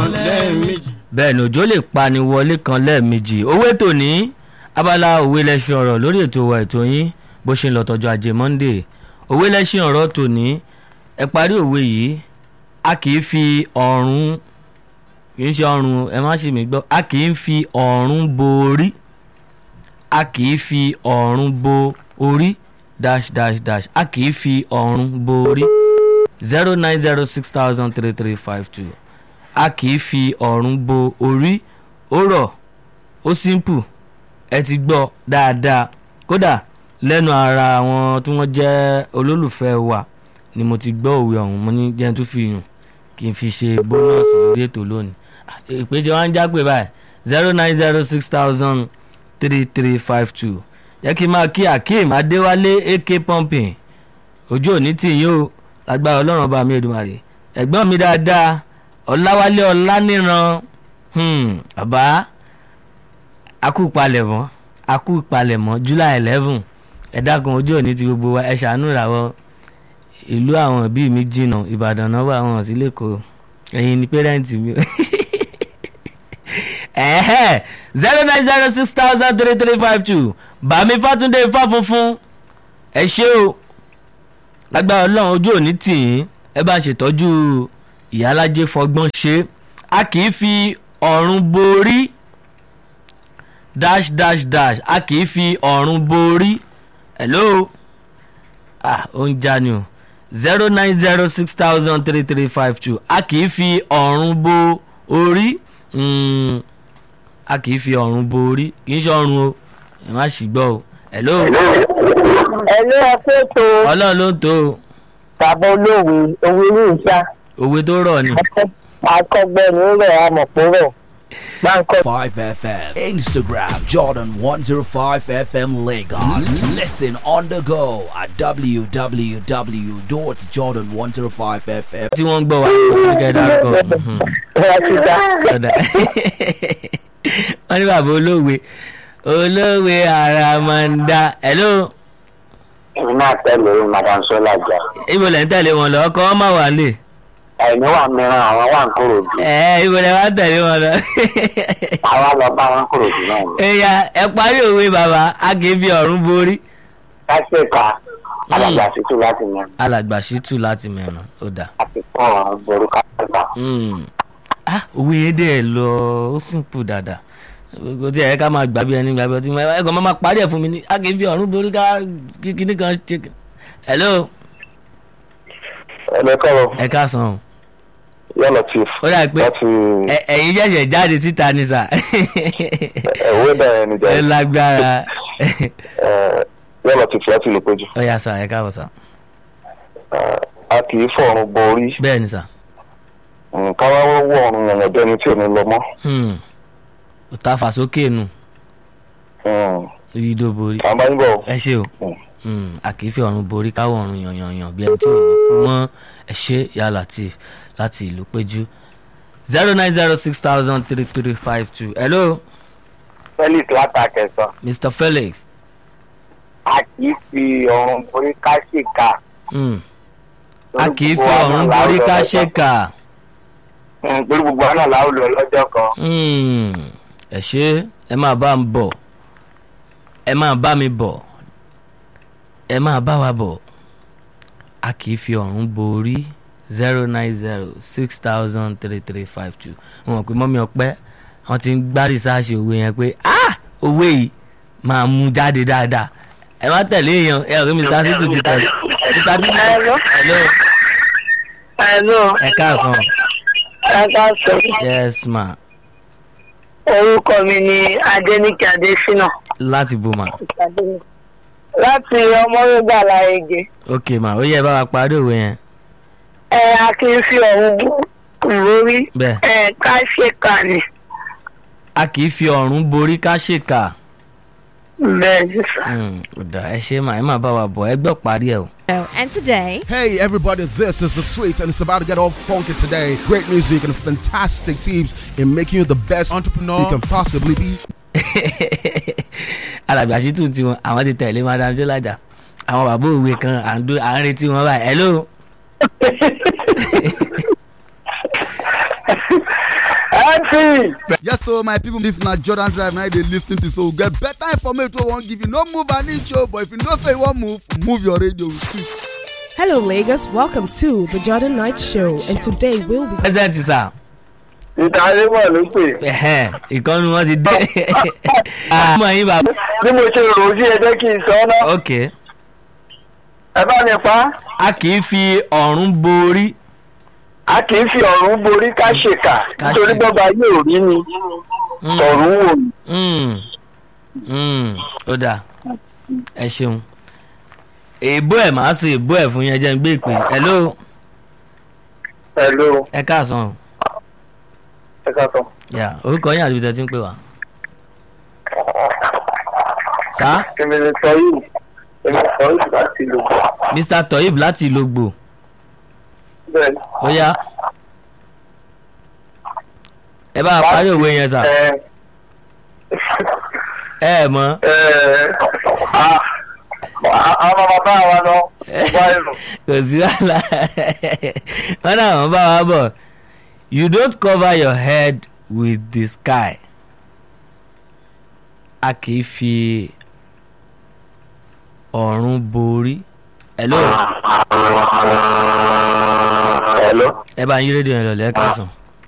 lẹ́ẹ̀mejì. bẹ́ẹ̀ ni òjò lè pani wọlé kan lẹ́ẹ̀mejì owó ètò ní abala òwe lẹ́sìn ọ̀rọ̀ lórí ètò wa ètò yín bó ṣe ń lọ tọjọ́ ajé monday òwe lẹ́sìn ọ̀rọ̀ tòní ẹ parí òwe yìí a kì í fi ọ̀run kì í ṣe ọ̀run ẹ má ṣe mí gbọ́ a kì í fi ọ̀run bo orí a kì í fi ọ̀run bo orí dash dash dash a kì í fi ọ̀run bo orí zero nine zero six thousand three three five two a kì í fi ọ̀run bo orí ó rọ̀ ó simple ẹ ti gbọ́ dáadáa kódà lẹ́nu ara àwọn tí wọ́n jẹ́ olólùfẹ́ wa ni mo ti gbọ́ òwe ọ̀hún mo ní jẹ́ tó fi yùn kí n fi ṣe bónọ́ọ̀sì lórí ètò lónìí ìpèjọ wa ń jápè báyìí zero nine zero six thousand three three five two jẹ́ kí n máa kí akeem adéwálé ak pumping ojú òní tì yín o lágbára ọlọ́run ọba mi èdùmàrè ẹ̀gbọ́n mi dáadáa ọ̀làwálé ọ̀làníran bàbá akú palẹ̀mọ́ akú palẹ̀mọ́ july eleven ẹ dákun ojú òní ti gbogbo wa ẹ ṣàánú ìràwọ̀ ìlú àwọn òbí mi jìnnà ìbàdàn náà wà wọn sí lẹ́kọ̀ọ́ ẹ̀yin ni pẹ́rẹ́ǹtì mi zero nine zero six thousand three three five two bàmí fátúndé ifá funfun ẹ ṣé o lágbára ọlọ́run ojú òní tì yín ẹ bá ṣètọ́jú ìyálájẹ fọgbọ́n ṣe a kì í fi ọ̀run borí dash dash dash a kì í fi ọ̀run borí hello ah ó ń já ni o zero nine zero six thousand three three five two a kì í fi ọ̀run bo orí mm, a kì í fi ọ̀run bo orí kì í ṣe ọ̀run o ẹ má ṣì gbọ́ o hello ẹ̀lú ẹ̀kọ́ ètò ọlọ́run ló ń tó o bàbá olóòwe owó ilé ìṣá òwe tó rọ̀ ni. akọgbẹ́ni ó rẹ̀ amọ̀pọ̀ rẹ̀ báńkọ́ 5FM. Instagram Jordan 105 FM Lagos. Listen on the go at www.jordan105fm. tí wọ́n ń gbọ́ wa ní kẹ́ ẹ dárúkọ. mhm. rẹ̀ ti dá. Ọ̀dà. wọ́n ní bàbá olóòwe olóòwe àràmàǹdà hello èmi náà tẹ̀lé madam sola jà ibo lẹ́ ń tẹ̀lé wọn lọ ọkọ̀ wọn máa wà lè. ẹ̀mí wà mìíràn àwọn wà ń kúrò jù ẹ ibo lẹ́ wá tẹ̀lé wọn lọ. àwa lọ bá wọn kúrò jù náà ni. ẹ̀yà ẹ parí òwe bàbá a kì í fi ọ̀run borí. kásìkà alàgbà títù láti mọ alàgbà ṣítù láti mẹ́rin ó dà. àti kọ́ ọ̀run borí kásìkà. Mm. ah òwe yẹn dẹ̀ lọ ó simple dáadáa kò tí ẹ̀ ká máa gbà bí ẹni gbà bí ọtí ẹ̀kọ́ máa parí ẹ̀ fún mi ní a kì í fi ọ̀run borí ká kíní kan ṣe. hello ẹ̀lẹ́ kọ́rọ̀ ẹ káàsán o. yọ̀lọ̀ chief ó dà pé láti ẹ- ẹ̀yin ṣẹ̀ṣẹ̀ jáde síta ni sà. ẹ̀wé bẹ̀rẹ̀ ní ẹ lágbára. yọ̀lọ̀ chief láti lè péjú. ó yà sà ẹ káàbọ̀ sà. a kì í fọ̀run borí bẹ́ẹ̀ ni sà. nǹkan wá wọ́ ọ̀run yànyàn bẹ́ni tí ò ní lọ mọ́. Hmm. ó ta fà sókè nù ìdò borí. àbá ń bọ̀ ẹ ṣe o Mm. Mm, a kì í fi ọ̀run borí káwọ̀ ọ̀run yànyànyàn bí ẹni tí ò ní kú mọ́ ẹ ṣe yà láti láti ìlú péjú zero nine zero six thousand three three five two hello felix látàkẹ́sán mr felix a kì í fi ọ̀run borí kásìkà. mm. a kì í fi ọ̀run borí ká ṣèkà torí gbogbo àná làwọn lò lọ́jọ́ kan. Mm. ẹ ṣe ẹ máa bá ń bọ̀ ẹ máa bá mi bọ̀ ẹ máa bá wa bọ̀ a kì í fi ọ̀run borí zero nine zero six thousand three three five two wọn mọ̀ pé mọ́mí ọpẹ́ wọ́n ti ń gbá rìsáàsì òwe yẹn pé ah òwe yìí máa mú jáde dáadáa ẹ má tẹ̀lé èèyàn ẹ ọ̀rẹ́ mi ta sí tù ti tẹ̀lé títà tí Hello. hello ẹ̀lú ẹ káàsán ẹ̀ka sọ yes ma orúkọ mi ni adéníkì adésínà láti bò ma láti ọmọrúgbà láyege ok ma ó yẹ bá wa parí òwe yẹn ẹ a kì í fi ọ̀run borí bẹ́ẹ̀ ẹ ká ṣèkà ni a kì í fi ọ̀run borí ká ṣèkà bẹ́ẹ̀ ni sà. Mm, ó dà ẹ ṣe mà ẹ má bá wa bọ̀ ẹ gbọ́ parí ẹ o. And today, Hey everybody, this is the Sweets and it's about to get all funky today. Great music and fantastic tips in making you the best entrepreneur you can possibly be. alàgbà ṣítù tiwọn àwọn ti tẹ̀lé madam jọlájà àwọn bàbá òwe kan à ń dó- à ń retí wọn báyìí hello mc Yes, so my people, this na Jordan Drive now they lis ten to so we get better information wey we wan give you. No move an inch o, but if you know say you wan move, move your radio with it. Hello, Lagos. Welcome to the Jordan Knight Show, and today we'll be. present sir ìtàlẹ́mọ̀ ló pè ẹ̀hẹ́n, ìkànnì wọn ti dé ọmọ yín bàbá bí mo ṣe rò ó sí ẹ jẹ́ kí n sọ ọ́ náà ok ẹ bá mi pa á. a kì í fi ọ̀run borí a kì í fi ọ̀run borí ká ṣèkà Ká nítorí ṣe- bọ́ba yóò rí ni Mm, ọ̀run wò ní. mm, mm, ó dáa ẹ ṣeun èèbó ẹ̀ máa sọ èèbó ẹ̀ fún yẹn jẹ́ ń gbé ìpè hello hello ẹ káàsán ẹ ká sọ. yà orúkọ yín àti ibi tẹ́ ti ń pè wá. sá èmi ni sọ yìí èmi sọ yìí láti lò mr toyib láti ìlógbò bẹ́ẹ̀ ó yá ẹ bá a parí òwe yẹn sà ẹ ẹ ẹ mọ ẹ àwọn bàbá wa lọ wá ẹnu. kò sí wàhálà wọn náà wọn bá wa bọ you don't cover your head with the sky a kì í fi ọ̀run borí hello hello. ẹ bá yín rédíò yẹn lọ lẹ́ẹ̀kan sàn.